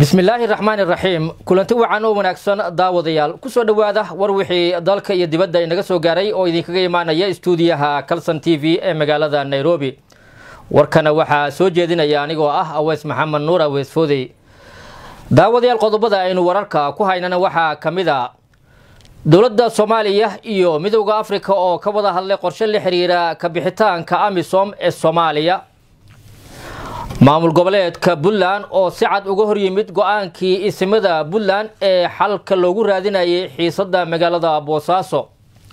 bismillaahi raxmaan iraxiim kulanti wacan oo wanaagsan daawadayaal kusoo dhowaada war wixii dalka iyo dibadda inaga soo gaaray oo idinkaga imaanaya istuudiyaha calson t v ee magaalada nairobi warkana waxaa soo jeedinaya anigoo ah aweys maxamed nuur aweys foodey daawadayaal qodobada aynu wararka ku haynana waxaa ka mid a dowladda soomaaliya iyo midowda afrika oo ka wada hadlay qorshe la xiriira kabixitaanka amisom ee soomaaliya maamul goboleedka puntland oo si cad uga hor yimid go-aankii isimada puntland ee xalka loogu raadinayay xiisada magaalada boosaaso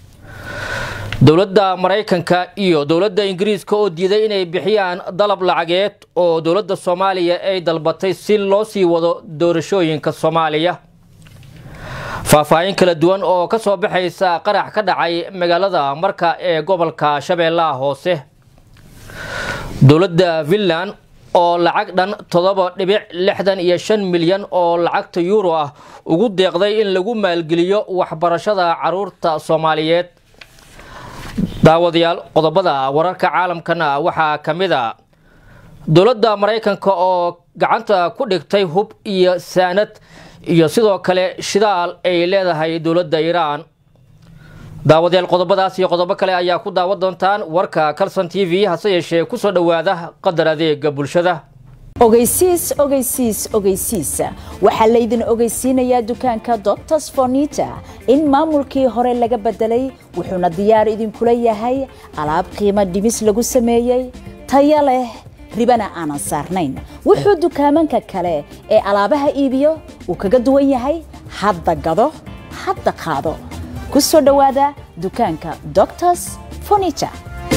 dowladda maraykanka iyo dowladda ingiriiska oo diiday inay bixiyaan dalab lacageed oo dowladda soomaaliya ay dalbatay si loo sii wado doorashooyinka soomaaliya faahfaahin kala duwan oo kasoo baxaysa qarax ka dhacay magaalada marka ee gobolka shabeellaha hoose dowladda finland oo lacag dhan toddoba dhibic lixdan iyo shan milyan oo lacagta yuuro ah ugu deeqday in lagu maalgeliyo waxbarashada caruurta soomaaliyeed daawadayaal qodobada wararka caalamkana waxaa ka mid a dowladda maraykanka oo gacanta ku dhigtay hub iyo saanad iyo sidoo kale shidaal ay leedahay dowladda iiraan daawadayaal qodobadaas iyo qodobo kale ayaa ku daawan doontaan warka calson t v hase yeeshee kusoo dhowaada qadar adeega bulshada ogeysiis ogeysiis ogeysiis waxaa laydin ogeysiinayaa dukaanka doctors fornita in maamulkii hore laga bedelay wuxuuna diyaar idinkula yahay alaab qiimo dhimis lagu sameeyey taya leh ribana aanan saarnayn wuxuu dukaamanka kale ee alaabaha iibiyo uu kaga duwan yahay hadda gado hadda qaado ku soo dhowaada dukaanka doctors fornita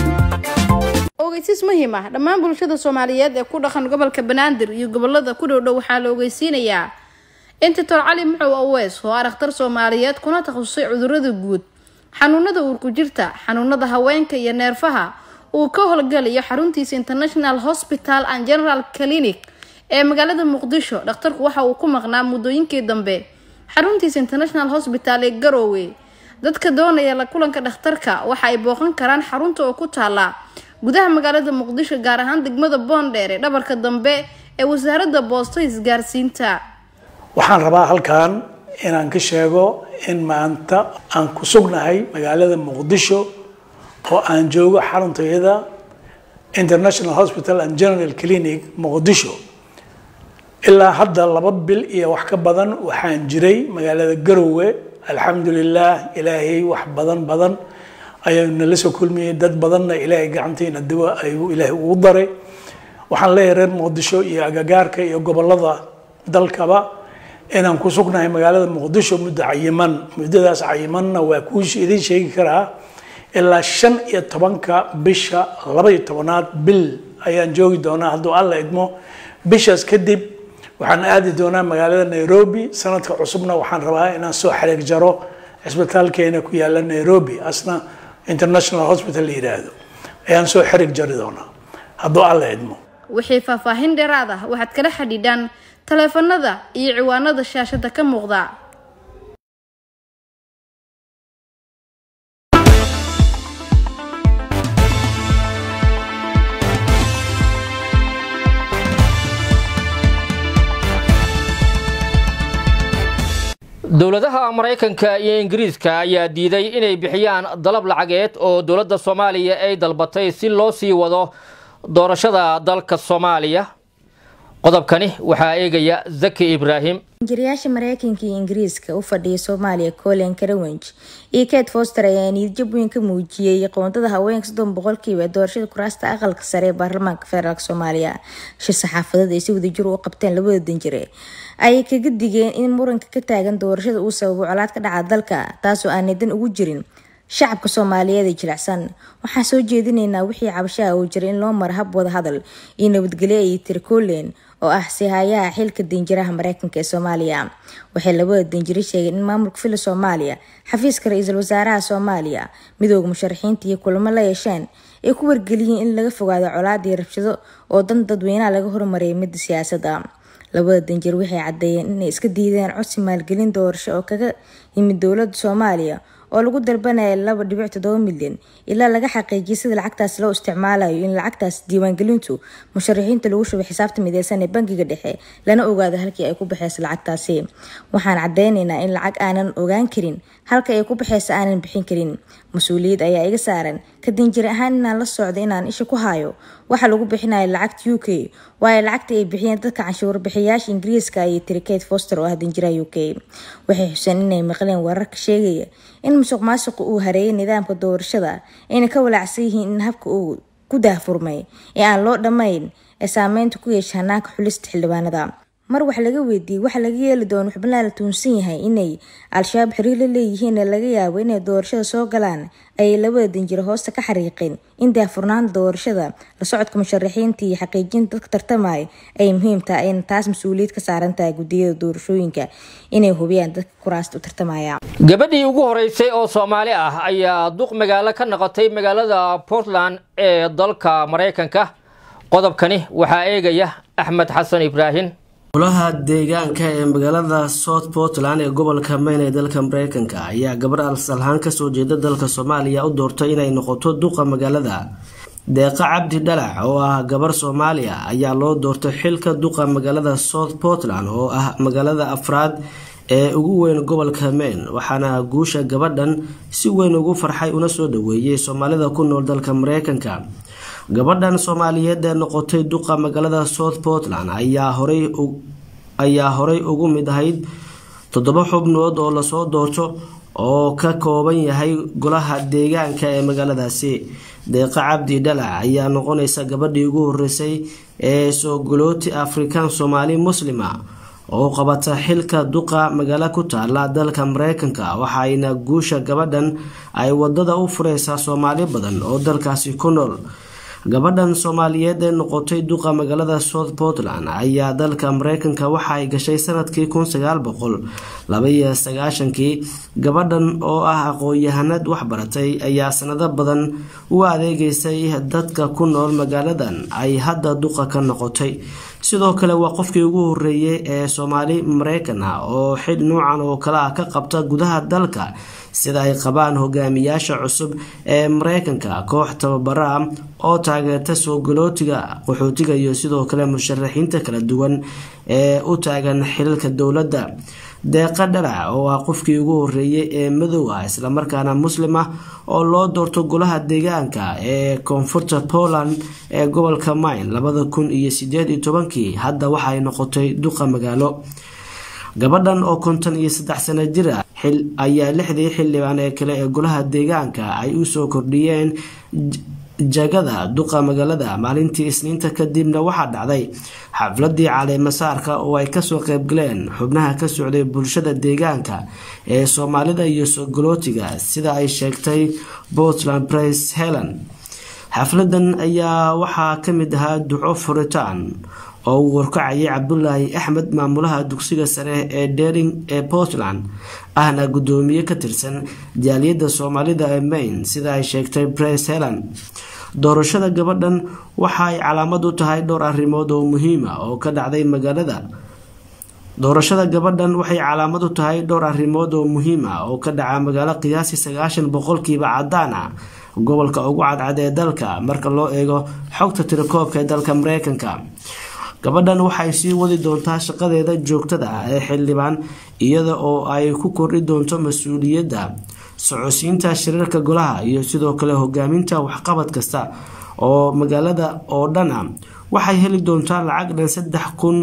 ogeysiis muhiim ah dhammaan bulshada soomaaliyeed ee ku dhaqan gobolka banaadir iyo gobolada ku dhowdhow waxaa la ogeysiinayaa in doctor cali muxow aweys oo ah dhakhtar soomaaliyeed kuna takhasusay cudurada guud xanuunada uurku jirta xanuunada haweenka iyo neerfaha uu ka howlgalayo xaruntiisa international hospital and general clinic ee magaalada muqdisho dhakhtarku waxa uu ku maqnaa muddooyinkii dambe xaruntiisa international hospital ee garoowe dadka doonaya la kulanka dhakhtarka waxa ay booqan karaan xarunta oo ku taala gudaha magaalada muqdisho gaar ahaan degmada boondheer ee dhabarka dambe ee wasaaradda boosta isgaarsiinta waxaan rabaa halkan inaan ka sheego in maanta aan ku sugnahay magaalada muqdisho oo aan joogo xaruntayada international hospital and general clinic muqdisho ilaa hadda laba bil iyo wax ka badan waxaan jiray magaalada garowe alxamdulilah ilaahay wax badan badan ayaanu nala soo kulmiyey dad badanna ilaahay gacantiina dawa ayuu ilaahay ugu daray waxaan leeyahay reer muqdisho iyo agagaarka iyo gobolada dalkaba inaan ku sugnahay magaalada muqdisho muddo cayiman muddadaas cayimanna waa kuu idin sheegi karaa ilaa shan iyo tobanka bisha laba iyo tobanaad bil ayaan joogi doonaa hadduu alla idmo bishaas kadib waxaan aadi doonaa magaalada nairobi sanadka cusubna waxaan rabaa inaan soo xareeg jaro cisbitaalkeena ku yaala nairobi asna international hospital la yidhaahdo ayaan soo xarig jari doonaa hadduu alla idmo wixii faahfaahin dheeraad ah waxaad kala xidhiidhaan taleefanada iyo ciwaanada shaashada ka muuqda dowladaha maraykanka iyo ingiriiska ayaa diiday inay bixiyaan dalab lacageed oo dowladda soomaaliya ay dalbatay si loo sii wado doorashada dalka soomaaliya qodobkani waxaa eegaya zaki ibraahim injirayaasha mareykanka iyo ingiriiska u fadhiya soomaaliya colin carawenge iyo kate foster ayaa niyadjab weyn ka muujiyey qoondada haweenka soddon boqolkiiba doorashada kuraasta aqalka sare ee baarlamaanka federaalk soomaaliya shir saxaafadeed ay si wadajir u qabteen labada danjire ayay kaga digeen in muranka ka taagan doorashada uu sababo colaad ka dhaca dalka taasoo aanay dan ugu jirin shacabka soomaaliyeed ee jilicsan waxaan soo jeedinaynaa wixii cabashaha uu jiray in loo maro hab wada hadal iyo nabadgelyo ay tiri colen oo ah sihayaha xilka danjiraha mareykanka ee soomaaliya waxay labada danjiro sheegeen in maamulka fila soomaaliya xafiiska ra-iisul wasaaraha soomaaliya midooda musharaxiinta iyo kulamo la yeesheen ay ku wargeliyeen in laga fogaado colaad iyo rabshado oo dan dadweynaha laga hormariyay midda siyaasadda labada danjir waxay caddeeyeen inay iska diideen codsi maalgelin doorasho oo kaga yimid dowlada soomaaliya oo lagu dalbanaya laba dhibic toddoba milyan ilaa laga xaqiijiyay sida lacagtaas loo isticmaalayo in lacagtaas diiwaangelintu musharaxiinta lagu shubay xisaabta mideysan ee bangiga dhexe lana ogaado halkii ay ku baxeysa lacagtaasi waxaan cadeyneynaa in lacag aanan ogaan karin halka ay ku baxeysa aanan bixin karin mas-uuliyad ayaa iga saaran kadinjir ahaan inaan la socdo inaan isha ku hayo waxa lagu bixinayo lacagta u k waayo lacagta ay bixiyeen dadka canshuur bixiyaasha ingiriiska ayay tiri kate foster oo ah danjiraha u k waxay xuseen inay maqleen wararka sheegaya in musuq maasuqa uu hareeyay nidaamka doorashada ayna ka walaacsan yihiin in habka uu ku daahfurmay ee aan loo dhammayn ee saameynta ku yeesha hanaanka xulista xildhibaanada mar wax laga weydiiyey waxa laga yeeli doono xubnaha la tuunsan yahay inay al-shabaab xiriir la leeyihiin ee laga yaabo inay doorashada soo galaan ayay labada danjiro hoosta ka xariiqeen in daahfurnaanta doorashada la socodka musharaxiinta iyo xaqiijinta dadka tartamaya ay muhiim tahay ayna taas mas-uuliyad ka saaran tahay gudiyada doorashooyinka inay hubiyaan dadka kuraasta u tartamaya gabadhii ugu horeysay oo soomaali ah ayaa duq magaalo ka noqotay magaalada portland ee dalka maraykanka qodobkani waxaa eegaya axmed xasan ibraahim golaha deegaanka ee magaalada south portland ee gobolka mayn ee dalka mareykanka ayaa gabar alsalhaan kasoo jeeda dalka soomaaliya u doortay inay noqoto duqa magaalada deeqa cabdi dhalac oo ah gabar soomaaliya ayaa loo doortay xilka duqa magaalada south portland oo ah magaalada afraad ee ugu weyn gobolka mayn waxaana guusha gabadhan si weyn ugu farxay una soo dhaweeyay soomaalida ku nool dalka mareykanka gabadhan soomaaliyeed ee noqotay duqa magaalada south portland ayaa horay ayaa horay ugu mid ahayd toddoba xubnood oo lasoo doorto oo ka kooban yahay golaha deegaanka ee magaaladaasi deeqa cabdi dhalac ayaa noqonaysa gabadhii ugu horeysay ee soogolooti afrikaan soomaali muslima oo qabata xilka duqa magaalo ku taala dalka mareykanka waxaayna guusha gabadhan ay wadada u fureysaa soomaali badan oo dalkaasi ku nool gabadhan soomaaliyeed ee noqotay duqa magaalada south portland ayaa dalka mareykanka waxa ay gashay sanadkii kun sagaal boqol labaiyo sagaashankii gabadhan oo ah aqoon-yahanad waxbaratay ayaa sanado badan u adeegeysay dadka ku nool magaaladan ay hadda duqa ka noqotay sidoo kale waa qofkii ugu horeeyay ee soomaali mareykan ah oo xil nuucan oo kale ah ka qabta gudaha dalka sida ay qabaan hogaamiyaasha cusub ee mareykanka koox tababara ah oo taageerta soo galootiga qaxootiga iyo sidoo kale musharaxiinta kala duwan ee u taagan xilalka dowladda deeqa dhalac oo ah qofkii ugu horeeyay ee madow ah islamarkaana muslim ah oo loo doorto golaha deegaanka ee koonfurta poland ee gobolka mayn labada kun iyo sideed iyo tobankii hadda waxaay noqotay duqa magaalo gabadhan oo konton iyo saddex sano jir ah ayaa lixdii xildhibaan ee kale ee golaha deegaanka ay usoo kordhiyeen jagada duqa magaalada maalintii isniinta kadibna waxaa dhacday xafladii caleemasaarka oo ay kasoo qeybgaleen xubnaha ka socday bulshada deegaanka ee soomaalida iyo sogolootiga sida ay sheegtay portland price helen xafladan ayaa waxaa kamid ahaa duco furitaan oo uu warkacayay cabdulaahi axmed maamulaha dugsiga sare ee dering ee portland ahna gudoomiye ka tirsan jaaliyadda soomaalida ee mayn sida ay sheegtay brice helen doorashada gabadhan waxa ay calaamad u tahay dhowr arrimood oo muhiima oo ka dhacday magaalada doorashada gabadhan waxay calaamad u tahay dhowr arrimood oo muhiim ah oo ka dhaca magaalo qiyaasi sagaashan boqolkiiba cadaan ah gobolka ugu cadcad ee dalka marka loo eego xogta tirakoobka ee dalka mareykanka gabadhan waxay sii wadi doontaa shaqadeeda joogtada ah ee xildhibaan iyada oo ay ku kordhi doonto mas-uuliyadda socodsiinta shirarka golaha iyo sidoo kale hogaaminta waxqabad kasta oo magaalada oo dhan ah waxay heli doontaa lacag dhan saddex kun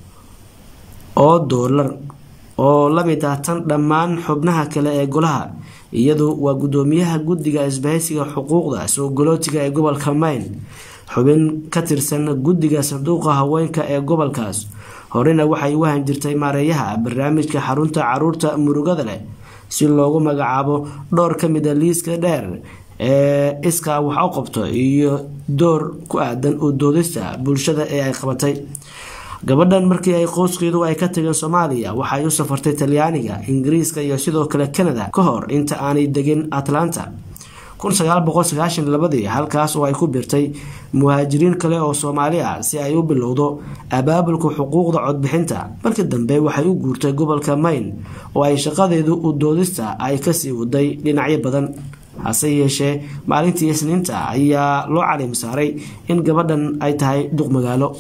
oo doolar oo lamid ah tan dhammaan xubnaha kale ee golaha iyadu waa gudoomiyaha guddiga isbahaysiga xuquuqda soo galootiga ee gobolka mayn xubin ka tirsan guddiga sanduuqa haweenka ee gobolkaas horena waxay u wahan jirtay maareeyaha barnaamijka xarunta caruurta murugada leh si loogu magacaabo dhowr ka mid a liiska dheer ee iskaa wax u qabto iyo door ku aadan u doodista bulshada ee ay qabatay gabadhan markii ay qoyskeedu ay ka tageen soomaaliya waxay u safartay talyaaniga ingiriiska iyo sidoo kale canada ka hor inta aanay degin atlanta labadii halkaas oo ay ku birtay muhaajiriin kale oo soomaali ah si ay u bilowdo abaabulka xuquuqda codbixinta markii dambe waxay u guurtay gobolka mayn oo ay shaqadeedu u doodista ay kasii waday dhinacyo badan hase yeeshee maalintii isniinta ayaa loo caliim saaray in gabadhan ay tahay duq magaalo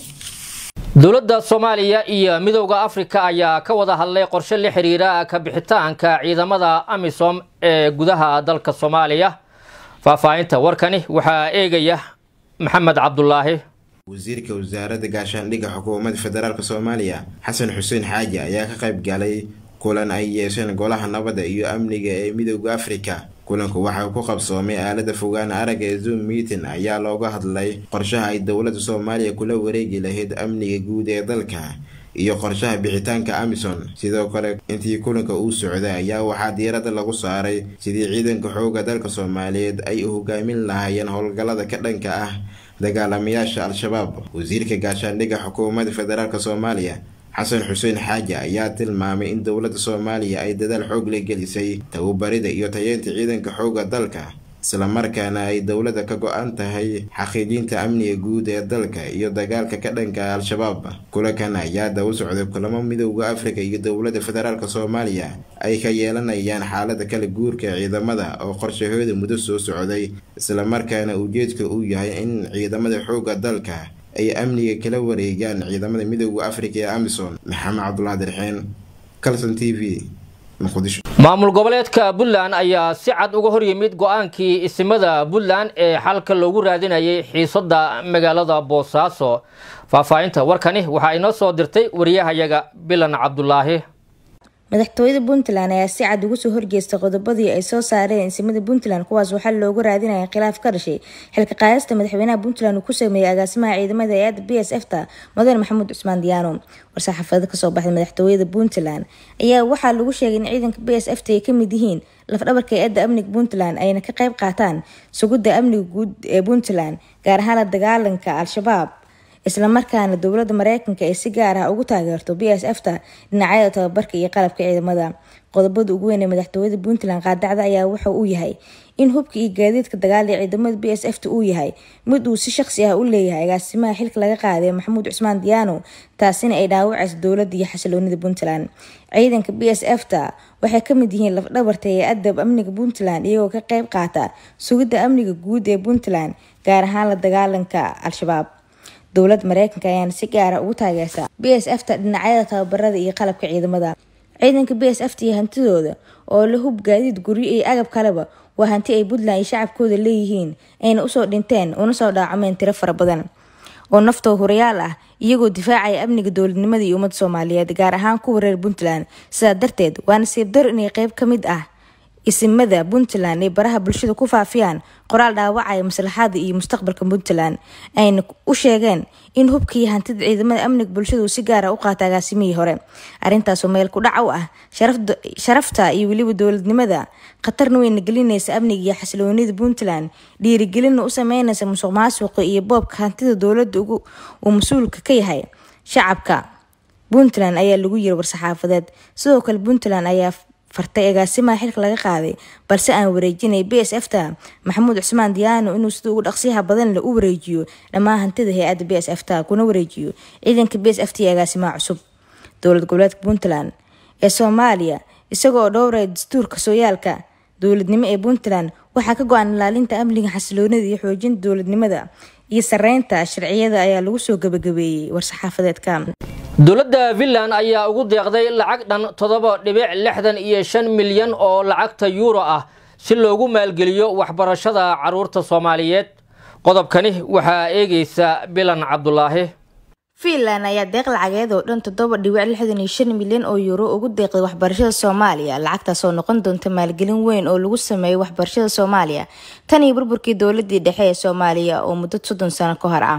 dowladda soomaaliya iyo midowda afrika ayaa ka wada hadlay qorshe la xiriira ka bixitaanka ciidamada amisom ee gudaha dalka soomaaliya faahfaahinta warkani waxaa eegaya maxamed cabdulaahi wasiirka wasaaradda gaashaandhigga xukuumadda federaalk soomaaliya xasan xuseen xaaji ayaa ka qayb galay kulan ay yeesheen golaha nabadda iyo amniga ee midowda afrika kulanku waxaa ku qabsoomay aalada fogaan aragga ee zoom meeting ayaa looga hadlay qorshaha ay dowladda soomaaliya kula wareegi lahayd amniga guud ee dalka iyo qorshaha bixitaanka amison sidoo kale intii kulanka uu socday ayaa waxaa diiradda lagu saaray sidii ciidanka xooga dalka soomaaliyeed ay u hogaamin lahaayeen howlgallada ka dhanka ah dagaalamayaasha al-shabaab wasiirka gaashaandhigga xukuumadda federaalk soomaaliya xasan xuseen xaaji ayaa tilmaamay in dowladda soomaaliya ay dadaal xoog la gelisay tababarida iyo tayeynta ciidanka xooga dalka islamarkaana ay dowladda ka go-an tahay xaqiijinta amniga guud ee dalka iyo dagaalka ka dhanka al-shabaab kulankan ayaa daba socday kulamo midowda afrika iyo dowladda federaalk soomaaliya ay ka yeelanayaan xaalada kala guurka ciidamada oo qorshahooda muddo soo socday islamarkaana ujeedka uu yahay in ciidamada xooga dalka ay amniga kala wareegaan ciidamada midowda afrika ee amison maxamed cabdulaahi dirxeen calson t v muqdisho maamul goboleedka puntland ayaa si cad uga hor yimid go-aankii isimada puntland ee xalka loogu raadinayay xiisada magaalada boosaaso faahfaahinta warkani waxaa inoo soo dirtay wariyahayaga bilan cabdulaahi madaxtooyada puntland ayaa si cad ugu soo horjeestay qodobadii ay soo saareen insimada puntland kuwaas waxaa loogu raadinaya khilaaf ka dhashay xilka qaadista madaxweynaha puntland uu ku sameeyey agaasimaha ciidamada hay-adda b s f ta mudane maxamuud cusmaan diyaano war-saxaafada kasoo baxday madaxtooyada puntland ayaa waxaa lagu sheegay in ciidanka b s f ta ay kamid yihiin lafdhabarka hay-adda amniga puntland ayna ka qayb qaataan sugidda amniga guud ee puntland gaar ahaan la dagaalanka al-shabaab islamarkaana dowladda mareykanka ay si gaar ah ugu taageerto b s f ta dhinacyada tababarka iyo qalabka ciidamada qodobada ugu weyn ee madaxtooyada puntland qaadacda ayaa waxa uu yahay in hubka iyo gaadiidka dagaal ee ciidamada b s f ta uu yahay mid uu si shaqsi ah u leeyahay agaasimaha xilka laga qaaday maxamuud cusmaan diyaano taasina ay dhaawacayso dowladda iyo xasiloonida puntland ciidanka b s f ta waxay kamid yihiin lafdhabarta hay-adda amniga puntland iyagoo ka qeyb qaata sugidda amniga guud ee puntland gaar ahaan la dagaalanka al-shabaab dowladda mareykanka ayaana si gaara ugu taageerta b s f ta dhinacyada tababarada iyo qalabka ciidamada ciidanka b s f ta iyo hantidooda oo la hub gaadiid guryo iyo agab kaleba waa hanti ay puntland iyo shacabkooda leeyihiin ayna usoo dhinteen una soo dhaacameen tiro fara badan oo naftoo hurayaal ah iyagoo difaacaya amniga dowladnimada iyo ummadda soomaaliyeed gaar ahaan kuwa reer puntland sidaa darteed waa nasiib dar inay qeyb ka mid ah isimada puntland ay baraha bulshada ku faafiyaan qoraal dhaawacaya maslaxada iyo mustaqbalka puntland ayna u sheegeen in hubka iyo hantida ciidamada amniga bulshada uu si gaara u qaata agaasimihii hore arrintaasoo meel ku dhac u ah sharafta iyo weliba dowladnimada khatarna weyna gelinaysa amniga iyo xasiloonida puntland dhiirigelinna u sameynaysa musuq maasuqa iyo boobka hantida dowladda uu mas-uulka ka yahay shacabka puntland ayaa lagu yiri war-saxaafadeed sidoo kale puntland ayaa fartay agaasimaha xilka laga qaaday balse aan wareejinay b s f ta maxamuud cusmaan diyaano inuu sida ugu dhaqsiyaha badan le u wareejiyo dhammaan hantida hay-adda b s f ta kuna wareejiyo ciidanka b s f t iyo agaasimaha cusub dowlad goboleedka puntland ee soomaaliya isagoo dhowraya dastuurka sooyaalka dowladnimo ee puntland waxaa ka go-an ilaalinta amniga xasiloonida iyo xoojinta dowladnimada iyo sareynta sharciyada ayaa lagu soo gabagabeeyey war-saxaafadeedka dowladda finland ayaa ugu deeqday lacag dhan toddoba dhibic lixdan iyo shan milyan oo lacagta yuuro ah si loogu maalgeliyo waxbarashada caruurta soomaaliyeed qodobkani waxaa eegeysa bilan cabdulaahi fiinland ayaa deeq lacageed oo dhan toddoba dhibic lixdan iyo shan milyan oo yuuro ugu deeqday waxbarashada soomaaliya lacagtaas oo noqon doonta maalgelin weyn oo lagu sameeyo waxbarashada soomaaliya tan iyo burburkii dowladii dhexe ee soomaaliya oo muddo soddon sano ka hor ah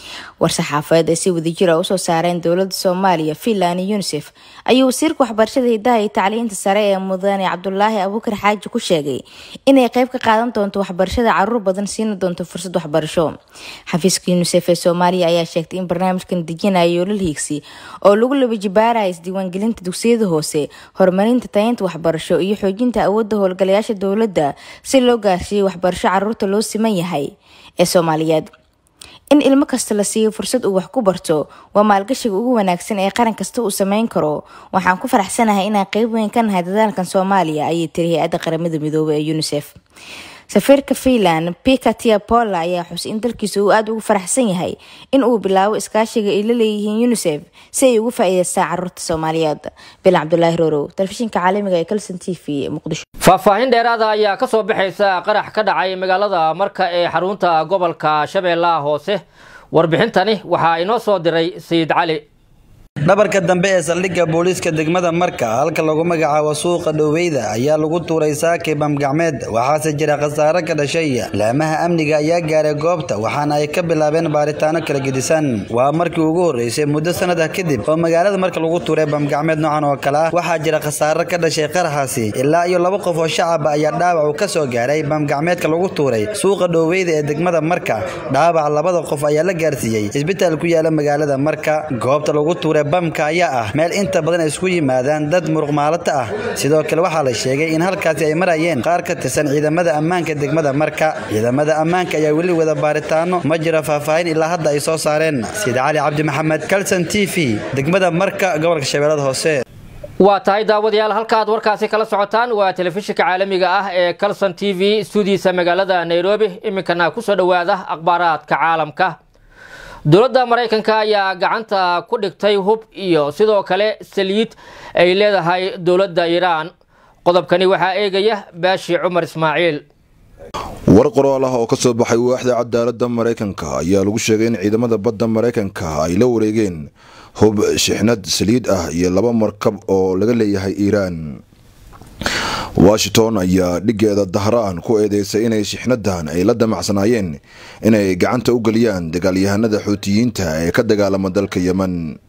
war-saxaafadeed ay si wadajir a usoo saareen dowlada soomaaliya finland iyo unisef ayuu wasiirka waxbarashada hidaha iyo tacliinta sare ee mudane cabdulaahi abuukar xaaji ku sheegay inay qeyb ka qaadan doonto waxbarashada caruur badan siina doonto fursad waxbarasho xafiiska unisef ee soomaaliya ayaa sheegtay in barnaamijkan dejinaya yoolal hiigsi oo lagu labajibaaraya isdiiwaangelinta dugsiyada hoose horumarinta tayeynta waxbarasho iyo xoojinta awoodda howlgalayaasha dowladda si loo gaarsiiyo waxbarasho caruurta loo siman yahay ee soomaaliyeed in ilmo kasta la siiyo fursad uu wax ku barto waa maalgashiga ugu wanaagsan ee qaran kasta uu sameyn karo waxaan ku faraxsanahay inaan qeyb weyn ka nahay dadaalkan soomaaliya ayay tiri hay-adda qaramada midoobay ee unisef safiirka finland pika tiapola ayaa xusay in dalkiisa uu aada ugu faraxsan yahay in uu bilaabo iskaashiga ay la leeyihiin unisef si ay ugu faa-iideystaan caruurta soomaaliyeed bilan cabdulaahi rorow telefishinka caalamiga ee calson t v ee muqdisho faahfaahin dheeraada ayaa ka soo baxaysa qarax ka dhacay magaalada marka ee xarunta gobolka shabeellaha hoose warbixintani waxaa inoo soo diray sayid cali dhabarka dambe ee saldhigga booliiska degmada marka halka lagu magacaabo suuqa dhoweyda ayaa lagu tuuray saakay bamgacmeed waxaase jira khasaare ka dhashay laamaha amniga ayaa gaaray goobta waxaana ay ka bilaabeen baaritaano kala gedisan waa markii ugu horreysay muddo sanad ah kadib oo magaalada marka lagu tuuray bamgacmeed noocan oo kale ah waxaa jira khasaare ka dhashay qaraxaasi ilaa iyo laba qof oo shacaba ayaa dhaawac uu ka soo gaaray bamgacmeedka lagu tuuray suuqa dhoweyda ee degmada marka dhaawac labada qof ayaa la gaarsiiyey isbitaal ku yaala magaalada marka goobta lagu tuuray bamka ayaa ah meel inta badan ay isku yimaadaan dad muruqmaalata ah sidoo kale waxaa la sheegay in halkaasi ay marayeen qaar ka tirsan ciidamada ammaanka degmada marka ciidamada ammaanka ayaa weli wada baaritaano ma jiro faahfaahin ilaa hadda ay soo saareen sida cali cabdi maxamed calson t v degmada marka gobolka shabeellada hoose waa tahay daawadayaal halkaad warkaasi kala socotaan waa telefishinka caalamiga ah ee calson t v stuudiisa magaalada nairobi iminkana kusoo dhowaada akhbaaraadka caalamka dowladda maraykanka ayaa gacanta ku dhigtay hub iyo sidoo kale saliid ay leedahay dowladda iiraan qodobkani waxaa eegaya baashi cumar ismaaciil war qoraal ah oo ka soo baxay waaxda cadaaladda maraykanka ayaa lagu sheegay in ciidamada badda maraykanka ay la wareegeen hub shixnad saliid ah iyo laba markab oo laga leeyahay iiraan washington ayaa dhigeeda dahraan ku eedeysay inay shixnadan ay la damacsanaayeen inay gacanta u geliyaan dagaalyahanada xuutiyiinta ee ka dagaalama dalka yemen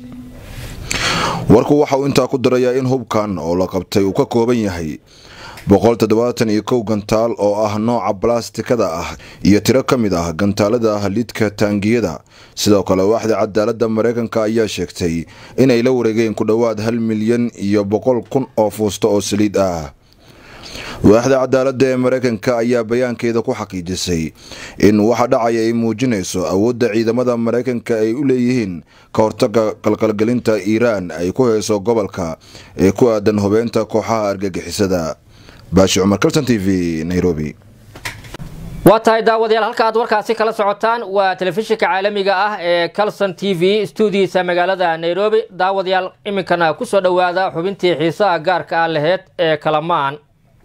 warku waxa uu intaa ku darayaa in hubkan oo la qabtay uu ka kooban yahay boqol toddobaatan iyo kow gantaal oo ah nooca balastikada ah iyo tiro ka mid ah gantaalada ah lidka taangiyada sidoo kale waaxda cadaaladda maraykanka ayaa sheegtay inay la wareegeen ku dhowaad hal milyan iyo boqol kun oo fuusto oo saliid ah waaxda cadaaladda ee maraykanka ayaa bayaankeeda ku xaqiijisay in waxa dhacaya ay muujinayso awoodda ciidamada maraykanka ay u leeyihiin ka hortaga qalqalgelinta iiraan ay ku hayso gobolka ee ku aadan hubeynta kooxaha argagixisada baashi cumar kalson t v nairobi waa tahay daawadayaal halka aad warkaasi kala socotaan waa telefishinka caalamiga ah ee calson t v stuudiisa magaalada nairobi daawadayaal iminkana kusoo dhowaada xubintii xiisaha gaarka ah laheyd ee kalamaan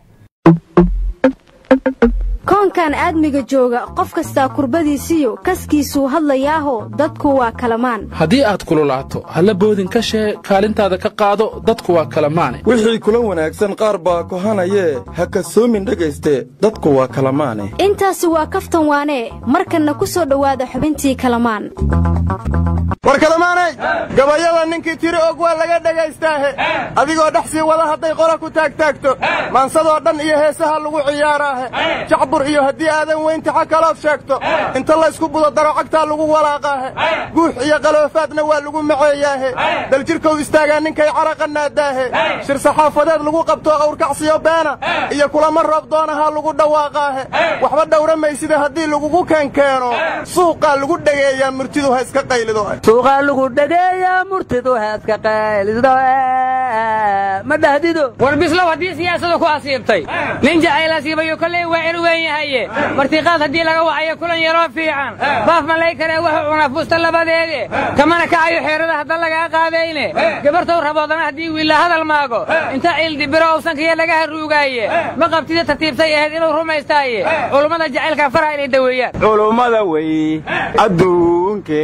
koonkan aadmiga jooga qof kastaa kurbadiisiyo kaskiisuu hadlayaaho dadku waa kalamaan haddii aad kululaato halla boodin ka shee kaalintaada ka qaado dadku waa kalamaane wixii kula wanaagsan qaar baa kohanayee ha kasoomin dhegayste dadku waa kalamaane intaasi waa kaftan waanee markanna ku soo dhowaada xubintii kalamaan war kalamaanay gabayada ninkii tiri og waa laga dhagaystaahe adigoo dhex sii wada hadday qola ku taagtaagto maansadoo dhan iyo heesaha lagu ciyaaraahe jacbur iyo haddii aadan weyntaxa kalood sheegto inta laysku budo daro cagtaa lagu walaaqaahe guux iyo qaloofaadna waa lagu maceeyaahe daljirkow istaagaa ninkay caraqa naadaahe shir saxaafadeed lagu qabto awrkacsiyo beena iyo kulamo roob doonahaa lagu dhawaaqaahe waxba dhowra maysida haddii lagugu keenkeeno suuqaa lagu dhegeeyaa murtidu ha iska qaylido suuqaa lagu dhageeyaa murtidu heeska qaylido ma dhahdido war bislow haddii siyaasadu ku asiibtay nin jacayl asiibayo kolley waa in weyn yahaye martiqaad haddii laga wacayo kulan yaroo fiican baaf malay karee wuxuu cunaa fuusta labadeede kamana kacayo xeerada hadda lagaa qaadayne gabartow raboodana haddii wiilla hadal maago inta ciildibiro owsankiya laga haruugaaye ma qabtida tartiibtay ahayd inuu rumaystaaye culummada jacaylka faraha inay daweeyaan culummada wey adduun adduunke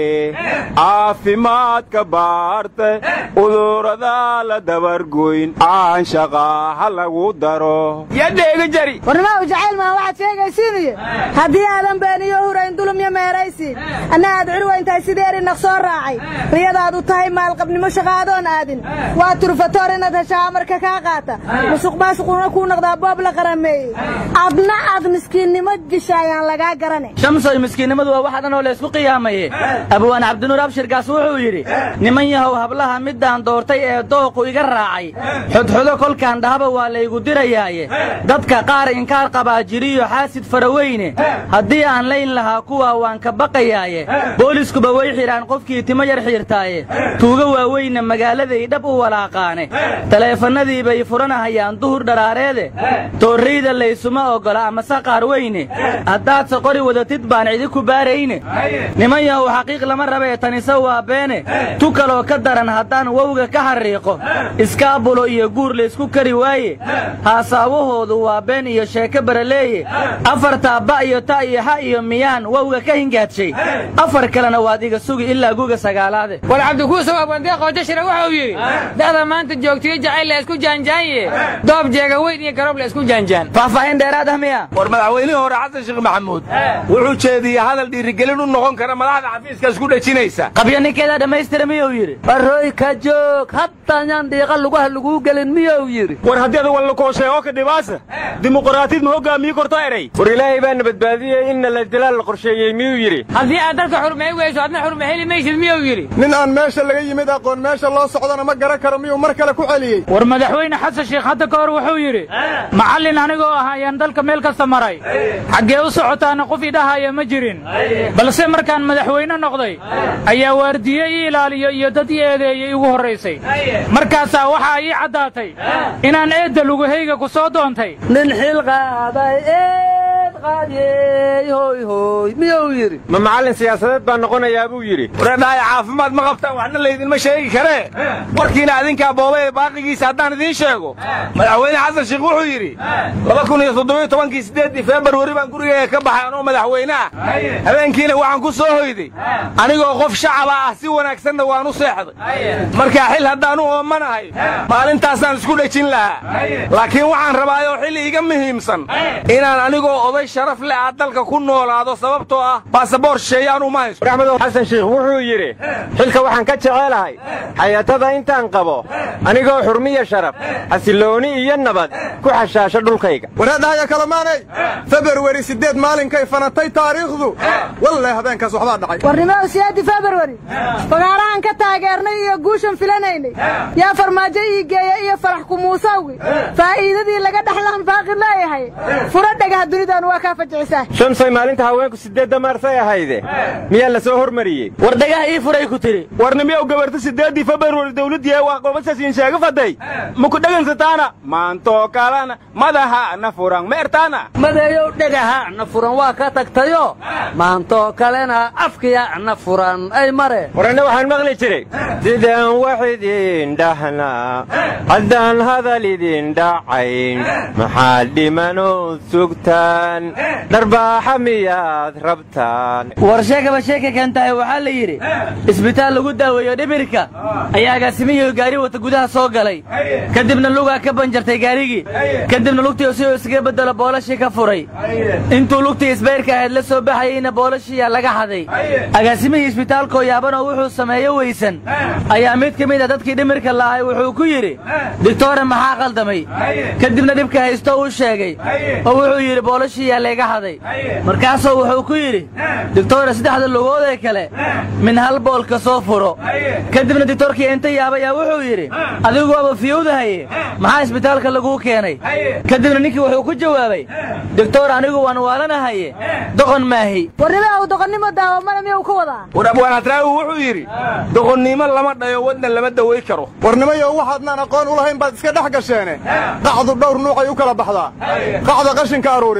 caafimaadka baarte udurada la dabargoyn aanshaqa ha lagu daro yadheega jari warnimaa u jacayl maa waxaad sheegaysiinuye haddii aadan beeniyo hurayn dulumyo meeraysiin anna aad cirwayntahay sideeri naqsoo raacay riyadaad u tahay maalqabnimo shaqaadoon aadin waa turfatoor inaad heshaa amarka kaa qaata musuq maasuquna kuu noqdaa boob la qarameeyey adna aad miskiinnimo disha ayaan lagaa garane shamsoy miskiinnimadu waa wax dhan oo laysku qiyaamaye abwaan cabdinuur abshirkaas wuxuu yidhi niman yahow hablaha middaan doortay ee dooqu iga raacay xudxudo kolkaan dhahaba waa laygu dirayaaye dadka qaar inkaar qabaa jiriyo xaasid faraweyne haddii aan layn lahaa kuwaa waan ka baqayaaye booliskuba way xidhaan qofkii timo yar xiirtaaye tuuga waaweynna magaaladay dhab u walaaqaane taleefannadii bay furanahayaan duhur dharaareede toorrayda laysuma oggola amase qaar weyne haddaadse qori wadatid baan cidi ku baarayne niman yahow xaqiiq lama rabee tanise waa beene tu kaloo ka daran haddaan wowga ka xarriiqo iskaabulo iyo guur laysku kari waaye haasaawahoodu waa been iyo sheeko baraleeye afartaa ba iyo ta iyo ha iyo miyaan wowga ka hingaadshay afar kalena waad iga sugi ilaa guga sagaalaade war cabdikuusow abwandee qoojashira wuxuu yidhi da'da maanta joogtiyo jacayl la isku jaanjaanye doob jeega weyn iyo garoob la isku jaanjaan faahfaahin dheeraad ah miya war madaxweynihii hore xasan sheekh maxamuud wuxuu jeediyey hadal dhiirigelin u noqon kara madaxda xafiiska isku dhejinaysa qabyo ninkeedaa dhammaystira miyuu yidhi barooy ka joog haddayaan dhiiqa lugaha laguu gelin miyuu yidhi war haddii ada wallakooshay oo ka dhibaasa dimuqraatiyad ma hogaamiyi korto eray war ilaahay baana badbaadiyey inna ladalaal la qorsheeyey miyuu yidhi haddii aad dalka xurmay weyso adna xurma heli maysid miyuu yidhi nin aan meesha laga yimid aqoon meesha loo socdana ma garan karo miyuu mar kale ku celiyey war madaxweyne xasan sheekh hadda ka hor wuxuu yidhi macallin anigoo ah ayaan dalka meel kasta maray xaggee u socotaana qof idhahaya ma jirin balse markaan madaxweyne noqday ayaa waardiye ii ilaaliyo iyo dad ii eedeeyey igu horraysay markaasaa waxaa ii caddaatay inaan eedda lugahayga ku soo doontay nin xil qaaday eed qaadiyey hoy hoy miyuu yidhi ma macallin siyaasadeed baa noqonayaa buu yidhi wareedhaaya caafimaad ma qabtaan waxna laydinma sheegi karee warkiina adinkaa boobay baaqigiisa haddaan idiin sheego madaxweyne xasan sheekh wuxuu yidhi laba kun iyo toddobiyo tobankii siddeeddii februari baan gurigayga ka baxay anoo madaxweyne ah habeenkiina waxaan ku soo hoyday anigoo qof shacaba ah si wanaagsanna waan u seexday markaa xil haddaan u oomanahay maalintaasaan isku dhejin lahaa laakiin waxaan rabaayoo xil iiga muhiimsan inaan anigoo oday sharaf leh ah dalka ku noolaado sababtoo ah baasaboor shisheeyaan uma hayso axmedow xasan sheekh wuxuu yidhi xilka waxaan ka jecelahay xayatada intaan qabo anigoo xurmiya sharaf xasillooni iyo nabad ku xashaasho dhulkayga wareedhahaya kalamaanay februari siddeed maalinkay fanatay taariikhdu walle habeenkaas waxbaa dhacay warnimada siyaadi februari fagaarahan ka taageernay iyo guushan filanaynay yaa farmaajo ii geeya iyo farax kumuusawgi faa'iidadii laga dhexlaan baaqi leeyahay furo dhagaha dunidan waa kaa fajicisaa shamsay maalinta haweenku siddeedda maarsay ahayde miyaa la soo hormariyey war dhagaha ii furay ku tiri warnimiyow gabarta siddeeddii februari dawladdiihe waa qobasasiin sheega faday maku dhegansataana maantoo kalena madaha na furan ma ertaana madeeyow dhagaha na furan waa ka tagtayo maantoo kalena afkiya na furan ay mare waranna waxaan maqli jiray sidaan wax idin dhahnaa haddaan hadal idin dhacayn maxaad dhimanoo sugtaan dharbaaxa miyaad rabtaan war sheekaba sheeka keentahay waxaa la yidhi isbitaal lagu daaweeyo dhibirka ayaa agaasimihii gaari wata gudaha soo galay kadibna lugaa ka banjartay gaarigii kadibna lugtii si uu iskaga beddelo boolashii ka furay intuu lugtii isbayrka ahayd la soo baxayeyna boolashiiyaa laga xaday agaasimihii isbitaalkoo yaabanoo wuxuu sameeyo weysan ayaa mid ka mid a dadkii dhimirka la'ahay wuxuu ku yidhi digtoore maxaa qaldamay kadibna dhibka haysto uu sheegay oo wuxuu yidhi boolashiiyaa layga xaday markaasuu wuxuu ku yidhi digtoore saddexda lugoodee kale min hal boolka soo furo kadibna digtoorkii inta yaabayaa wuxuu yidhi adigu waaba fiyowdahaye maxaa isbitaalka laguu keenay kadibna ninkii wuxuu ku jawaabay digtoor anigu waan waalanahaye doqon maahi warnimada uu doqonnimo daawamada miyuu ka wadaa war abwaanatraawi wuxuu yidhi doqonnimo lama dhayo wadna lama daway karo warnimayo waxaadnaan aqoon u lahayn baad iska dhex gasheene qacdu dhowr nuucay u kala baxdaa qacda qashinka aruurida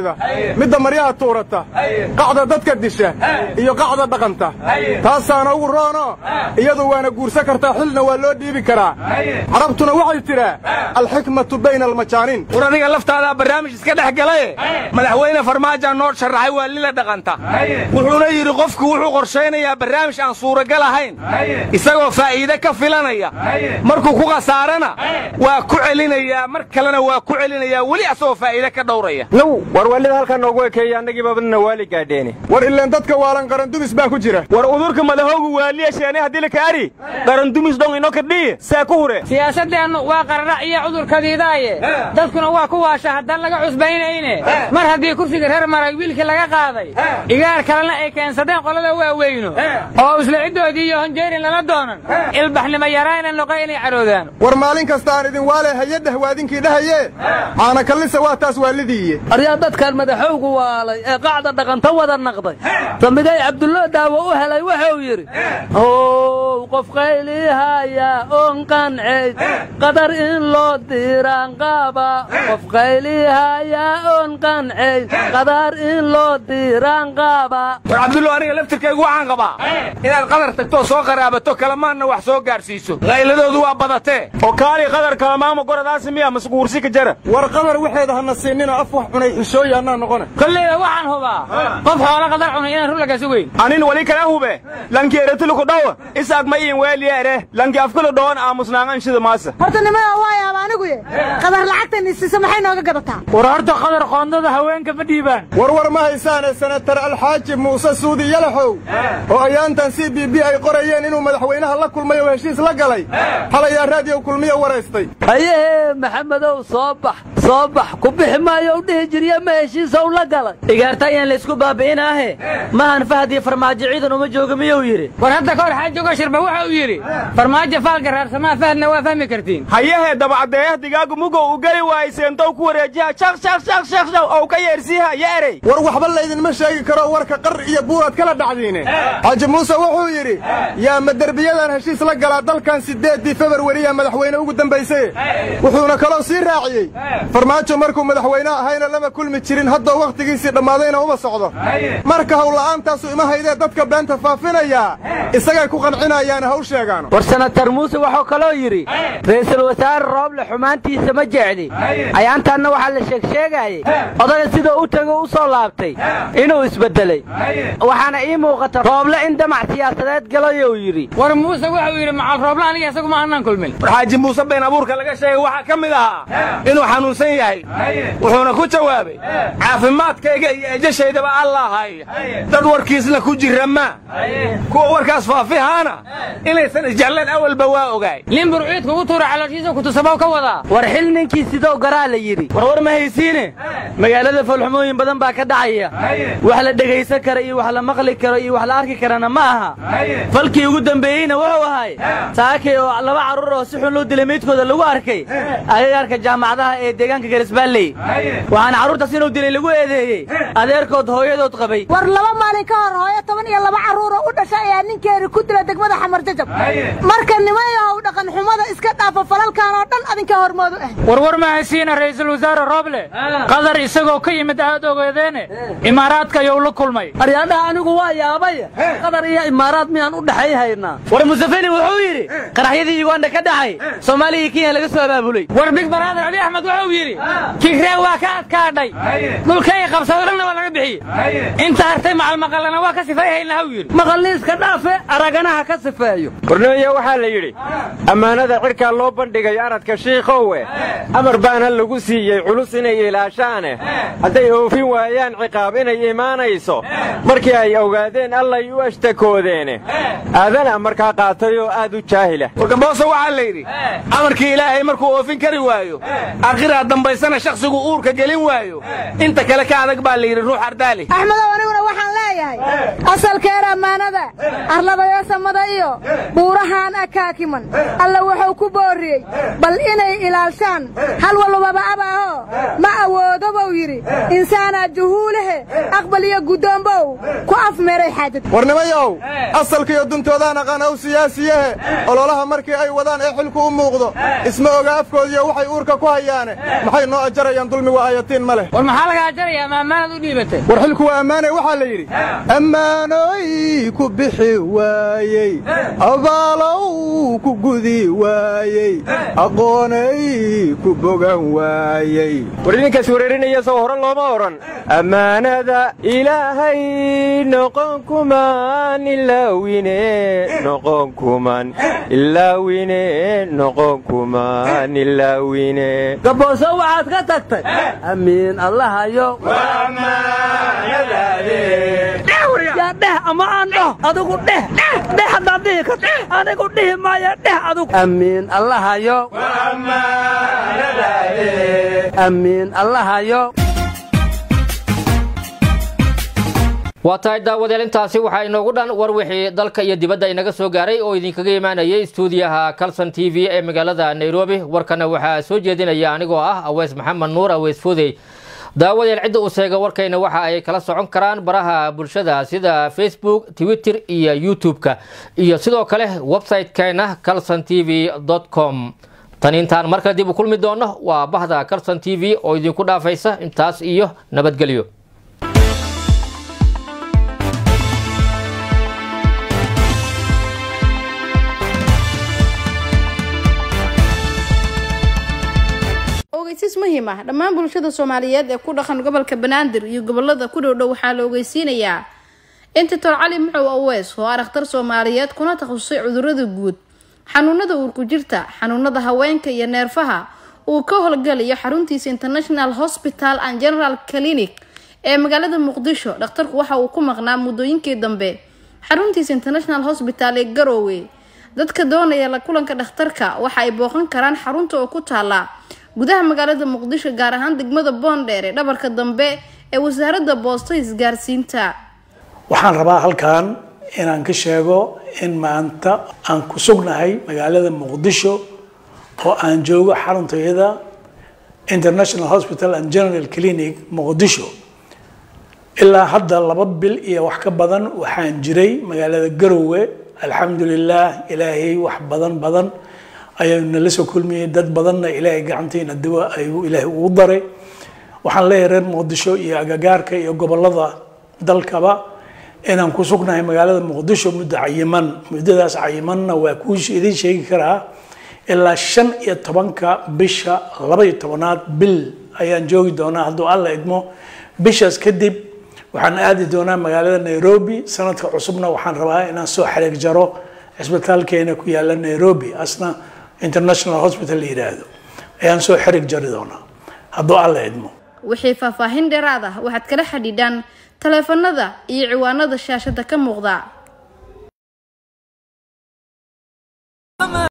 midda maryaha tuurata qacda dadka disha iyo qacda dhaqanta taasaana ugu roono iyadu waana guursan kartaa xilna waa loo dhiibi karaa carabtuna waxay tidhaa alxikmatu bayna almajaaniin war adiga laftaadaa barnaamij iska dhex galaye madaxweyne farmaajo noo sharaxay waa lila dhaqanta wuxuuna yidhi qofku wuxuu qorshaynayaa barnaamij aan suuragal ahayn isagoo faa'iide ka filanaya markuu ku khasaarana waa ku celinayaa mar kalena waa ku celinayaa weli asagoo faa'iide ka dhowraya now war waalida halkaa noogu ekeeya annagii babadna waali gaadheene war ileen dadka waalan qarandumis baa ku jira war udurka madahoogu waaliya sheene haddii la kaari qarandumis dhong ino kadhiye see ku hure siyaasaddeennu waa qararac iyo cudurkadiidaaye dadkuna waa ku waasha haddaan laga cusbaynayne mar haddii kursiga reer maray wiilkii laga qaaday igaar kalena ay keensadeen qolada waaweyno oo isla ciddoodii iyo honjeerin lala doonan ilbaxnimo yarayna noqo inay caroodaan war maalin kasta aan idin waale hayadheh waadinkii dhahaye caana kallisa waa taas waalidiiye aryaa dadkan madaxowgu waalay ee qacda dhaqanta wada naqday samigay cabdullo daawo u helay wuxuu yidhi how qof qaylihaya oon qancayd qadar in loo diiraan qaaba qof qaylihaya oon qancayd qadar in loo diiraan qaaba war cabdullo aniga laftirkaygu waxaan qabaa inaad qadar tagtoo soo qaraabato kalamaanna wax soo gaadhsiiso qayladoodu waa badatee oo kaali qadar kalamaama goradaasi miya masquursi ka jara war qadar waxeeda hana siinina af wax cunay xishooya annaa noqone kolleyda waxaan hubaa qof xoolo qadar cunay inaan run laga sugayn anin wali kala hube lanki eretuluku dhawa isaag ma iin weeliyeere lanki afkulu dhawan aamusnaangan shida maasa horta nimada waa yaaba anigu ye qadar lacagtan isiisa maxay nooga gadataa war horta qadar qoondada haweenka ma dhiibaan war war ma haysaane senatar alxaaji muuse suudi yalaxow oo ayaantan c b b ay qorayeen inuu madaxweynaha la kulmay oo heshiis la galay xalayaa raadiyo kulmiyo waraystay hayehee maxamedow soo bax soo bax ku bixi maayo u dhihi jirya ma heshiisow la galay igaarta ayaan laysku baabi'inaahe mahan fahad iyo farmaajo ciidan uma jooga miyuu yidhi war hadda kahor xaajogo shirba waxa uu yidhi farmaajo faalka raarsamaa fahadna waa fahmi kartiin hayahee dabacdeeyah digaagu mugow u geli waayey seentow ku wareejiha shaq shaq shaq shaq shaq ou ka yeersiiha ya erey war waxba laydinma sheegi karo warka qar iyo buuraad kala dhacdiine xaaji muuse wuxuu yidhi yaa ma derbiyadan heshiis la galaa dalkan siddeeddii februariya madaxweyne ugu dambaysaye wuxuuna kaloo sii raaciyey farmaajo markuu madaxweyne ahayna lama kulmi jirin haddoo wakhtigiisii dhammaadayna uma socdo marka howla'aantaasu ima haydee dadka beenta faafinayaa isagay ku qancinayaana haw sheegaano war senatar muuse wuxuu kaloo yidhi ra'iisul wasaare rooble xumaantiisa ma jecli ayaantaanna waxaa la sheegsheegaayey odaga sidoo u tego u soo laabtay inuu isbeddelay waxaana ii muuqata rooble in damac siyaasadeed galayou yidhi war muuse wuxuu yidhi macal rooble aniga isagu ma aanan kulmin war xaaji muuse been abuurka laga sheegay waxaa ka mid ahaa inuu xanuunsan yahay wuxuuna ku jawaabay caafimaadkayga iyo ejashaydaba allahay dad warkiisna ku jira ma kuwa warkaas faafihaana inaysan isjecleen awalba waa ogaay limbur ciidku u tuura calooshiisa kutusabow ka wadaa war xil ninkii sidoo garaa la yidhi war war ma haysiine magaalada foolxumooyin badan baa ka dhacaya wax la dhegaysan kara iyo wax la maqli karo iyo wax la arki karana ma aha falkii ugu dambeeyeyna wuxuu ahay saakay oo laba carruur oo si xun loo dilay meydkooda lagu arkay agagaarka jaamacadaha ee deegaanka garisbaalley waxaana carruurtaas inuu dilay lagu eedeeyey adeerkood hooyadood qabay war laba maalin ka hor hooyo toban iyo laba carruuroo u dhashay ayaa ninkeeni ku dila degmada xamar jajab marka nimayahow dhaqan xumada iska dhaafa falalkan oo dhan adinka hormoodu ah warwar ma haysiina ra'iisul wasaare rooble qadar isagoo ka yimid aad ogeedeene imaaraadka ayuu la kulmay aryaadhaha anigu waa yaabay qadar iyo imaaraad miyaan u dhexay haynaa war musafeni wuxuu yidhi qaraxyadii yuganda ka dhacay soomaaliya iyo kenya laga soo abaabulay war big baraader abi axmed wuxuu yidhi kigree waa ka adkaadhay dhulkay qabsado dhanna waa laga bixiyey inta hartay macalmaqallana waa ka sifayhaynaa huu yidhi maqalliiska dhaafe araganaha ka sifeeyo warneeya waxaa la yidhi ammaanada cidhkaa loo bandhigay aradka shiikhowe amar baana lagu siiyey culus inay ilaashaane hadday oofin waayaan ciqaab inay imaanayso markii ay ogaadeen allay u ashtakoodeene aadana markaa qaatay oo aad u jaahila wargambooso waxaa la yidhi amarkii ilaahay markuu oofin kari waayo akhiraa dambaysana shakhsigu uurka gelin waayo inta kale ka adag baa la yidhi ruux ardaali axmedow aniguna waxaan leeyahay asalkeer ammaanada arladayo samada iyo buurahaan ee kaakiman alla wuxuu ku boorriyey bal inay ilaalshaan hal walbaba abaaho ma awoodo buu yidhi insaanaa juhuulahe aqbal iyo guddoombow ku afmeeray xaajad warnimayow asalkiiyo duntoodaan aqaan ow siyaasiyahe ololaha markii ay wadaan ee xilku u muuqdo isma oga afkoodiyo waxay uurka ku hayaane maxay noo ajarayaan dulmigu ayatiin ma leh war maxaa laga ajarayaa ma ammaanad u dhiibatay war xilku waa ammaanay waxaa la yidhi ammaanoy ku bixi waayey abaalow ku gudi waayey aqoonay ku bogan waayey war idinkaas wereerinaya soo hore looma odhan ammaanada ilaahay noqon kumaan ilaawine noqon kuman ilaawine noqon kumaan ilaawine gabooso waxaad ka tagtay amiin allahayo yaa dheh ama aan dhaho adigu dheh dheh haddaad dhihi karto anigu dhihi maaya dheh adigu amiin allahayo amiin allahayo waa tahay daawadeel intaasi waxaa inoogu dhan war wixii dalka iyo dibadda inaga soo gaaray oo idinkaga imaanayay istuudiyaha calson t v ee magaalada nairobi warkana waxaa soo jeedinaya anigoo ah aweys maxamed nuur aweys foodey daawadeel cidda uu sheega warkayna waxa ay kala socon karaan baraha bulshada sida facebook twitter iyo youtube-ka iyo sidoo kale website-keena calson t v com tan intaan markale dib u kulmi doono waa bahda calson t v oo idinku dhaafaysa intaas iyo nabadgelyo ogeysiis muhiim ah dhammaan bulshada soomaaliyeed ee ku dhaqan gobolka banaadir iyo gobolada ku dhowdhow waxaa la ogeysiinayaa in doctor cali muxow aweys oo ah dhakhtar soomaaliyeed kuna takhasusay cudurada guud xanuunada uurku jirta xanuunada haweenka iyo neerfaha uu ka howlgalayo xaruntiisa international hospital and general clinic ee magaalada muqdisho dhakhtarku waxa uu ku maqnaa muddooyinkii dambe xaruntiisa international hospital ee garoowe dadka doonaya la kulanka dhakhtarka waxa ay booqan karaan xarunta oo ku taala gudaha magaalada muqdisho gaar ahaan degmada boondheer ee dhabarka dambe ee wasaaradda boosta isgaarsiinta waxaan rabaa halkan inaan ka sheego in maanta aan ku sugnahay magaalada muqdisho oo aan joogo xaruntayada international hospital and general clinic muqdisho ilaa hadda laba bil iyo wax ka badan waxaan jiray magaalada garowe alxamdulilah ilaahay wax badan badan ayaynu nala soo kulmiyey dad badanna ilaahay gacantiina dawa ayuu ilaahay ugu daray waxaan leeyahay reer muqdisho iyo agagaarka iyo gobolada dalkaba inaan ku sugnahay magaalada muqdisho muddo cayiman muddadaas cayimanna waa kuu idiin sheegi karaa ilaa shan iyo tobanka bisha laba iyo tobanaad bil ayaan joogi doonaa hadduu alla idmo bishaas kadib waxaan aadi doonaa magaalada nairobi sanadka cusubna waxaan rabaa inaan soo xariig jaro cisbitaalkeena ku yaala nairobi asna international hospital la yidhaahdo ayaan soo xerig jari doonaa hadduu alla idmo wixii faahfaahin dheeraad ah waxaad kala xidhiidhaan taleefanada iyo ciwaanada shaashada ka muuqda